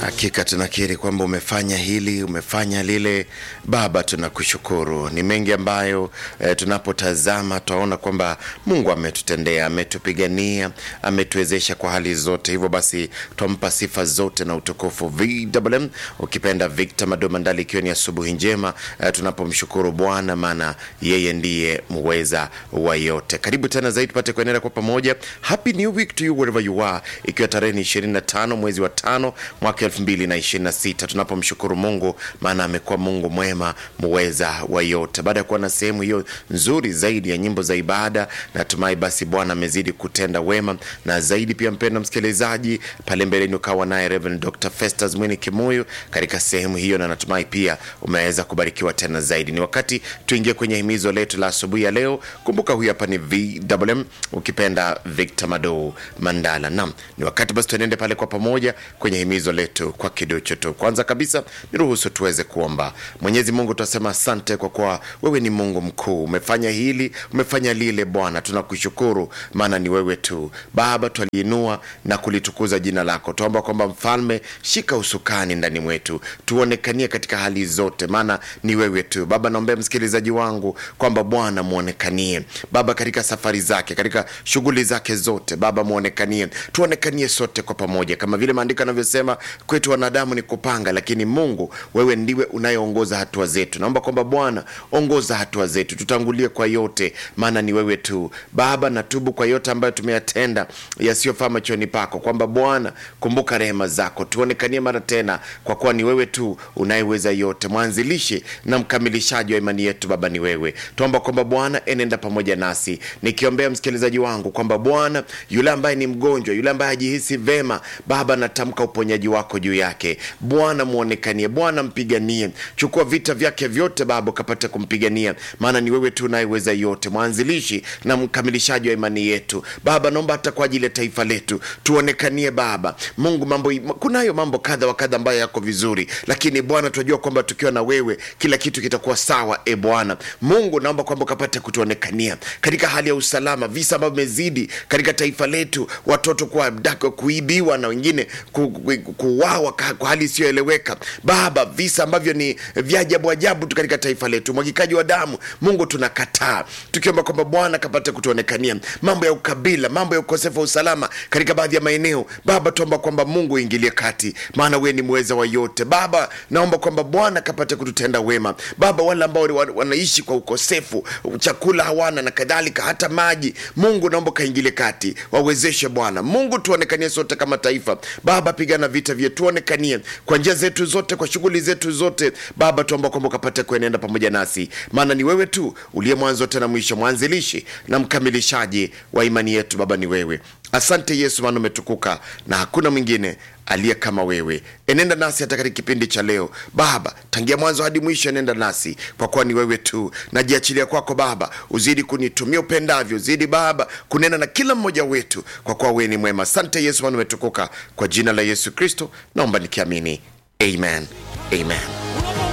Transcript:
Hakika tunakiri kwamba umefanya hili, umefanya lile. Baba, tunakushukuru. Ni mengi ambayo eh, tunapotazama twaona kwamba Mungu ametutendea, ametupigania, ametuwezesha kwa hali zote. Hivyo basi twampa sifa zote na utukufu. VMM ukipenda Victor Madomandali, ikiwa ni asubuhi njema eh, tunapomshukuru Bwana maana yeye ndiye muweza wa yote. Karibu tena zaidi tupate kuendelea kwa pamoja. Happy new week to you wherever you are, ikiwa tarehe ni 25 mwezi wa tano mwaka 2026 tunapomshukuru Mungu maana amekuwa Mungu mwema muweza wa yote. Baada ya kuwa na sehemu hiyo nzuri zaidi ya nyimbo za ibada, natumai basi Bwana amezidi kutenda wema na zaidi. Pia mpenda msikilizaji, pale mbeleni ukawa naye Reverend Dr. Festus Mwini Kimuyu katika sehemu hiyo, na natumai pia umeweza kubarikiwa tena zaidi. Ni wakati tuingie kwenye himizo letu la asubuhi ya leo. Kumbuka huyu hapa ni VMM ukipenda Victor Mado Mandala. Naam, ni wakati basi tuenende pale kwa pamoja kwenye himizo letu kwa kiduchu tu. Kwanza kabisa niruhusu tuweze kuomba. Mwenyezi Mungu, tunasema asante kwa kuwa wewe ni Mungu mkuu, umefanya hili, umefanya lile. Bwana tunakushukuru, maana ni wewe tu Baba, twaliinua na kulitukuza jina lako. Tuomba kwamba Mfalme, shika usukani ndani mwetu, tuonekanie katika hali zote, maana ni wewe tu Baba. Naombea msikilizaji wangu kwamba Bwana muonekanie Baba katika safari zake, katika shughuli zake zote Baba, muonekanie, tuonekanie sote kwa pamoja, kama vile maandiko yanavyosema kwetu wanadamu ni kupanga, lakini Mungu wewe ndiwe unayeongoza hatua zetu. Naomba kwamba Bwana ongoza hatua zetu, tutangulie kwa yote, maana ni wewe tu Baba. Natubu kwa yote ambayo tumeyatenda yasiyofaa machoni pako, kwamba Bwana kumbuka rehema zako, tuonekanie mara tena, kwa kuwa ni wewe tu unayeweza yote, mwanzilishi na mkamilishaji wa imani yetu. Baba ni wewe, tuomba kwamba Bwana enenda pamoja nasi, nikiombea msikilizaji wangu kwamba Bwana yule ambaye ni mgonjwa, yule ambaye hajihisi vema, Baba natamka uponyaji wako juu yake. Bwana muonekanie, Bwana mpiganie, chukua vita vyake vyote Baba ukapate kumpigania, maana ni wewe tu unayeweza yote, mwanzilishi na mkamilishaji wa imani yetu. Baba naomba hata kwa ajili ya taifa letu tuonekanie Baba Mungu. Mambo kunayo mambo kadha wa kadha ambayo yako vizuri, lakini Bwana tunajua kwamba tukiwa na wewe kila kitu kitakuwa sawa. E Bwana Mungu, naomba kwamba ukapate kutuonekania katika hali ya usalama, visa ambavyo vimezidi katika taifa letu, watoto kuabdakwa, kuibiwa na wengine ku, ku, kuuawa kwa hali isiyoeleweka Baba, visa ambavyo ni vya ajabu ajabu tu katika taifa letu, mwagikaji wa damu. Mungu tunakataa, tukiomba kwamba Bwana kapate kutuonekania mambo ya ukabila, mambo ya ukosefu wa usalama katika baadhi ya maeneo Baba, tuomba kwamba Mungu uingilie kati, maana wewe ni mweza wa yote Baba. Naomba kwamba Bwana kapate kututenda wema Baba, wale ambao wanaishi kwa ukosefu, chakula hawana na kadhalika, hata maji. Mungu naomba kaingilie kati, wawezeshe Bwana Mungu, tuonekanie sote kama taifa Baba, pigana vita vyetu, tuonekanie kwa njia zetu zote, kwa shughuli zetu zote Baba, tuomba kwamba ukapate kuenenda pamoja nasi, maana ni wewe tu uliye mwanzo tena mwisho, mwanzilishi na mkamilishaji wa imani yetu. Baba ni wewe. Asante Yesu, maana umetukuka na hakuna mwingine aliye kama wewe. Enenda nasi hata katika kipindi cha leo Baba, tangia mwanzo hadi mwisho, enenda nasi kwa kuwa ni wewe tu. Najiachilia kwako Baba, uzidi kunitumia upendavyo, zidi Baba kunena na kila mmoja wetu, kwa kuwa wewe ni mwema. Asante Yesu, maana umetukuka. Kwa jina la Yesu Kristo naomba nikiamini, amen, amen.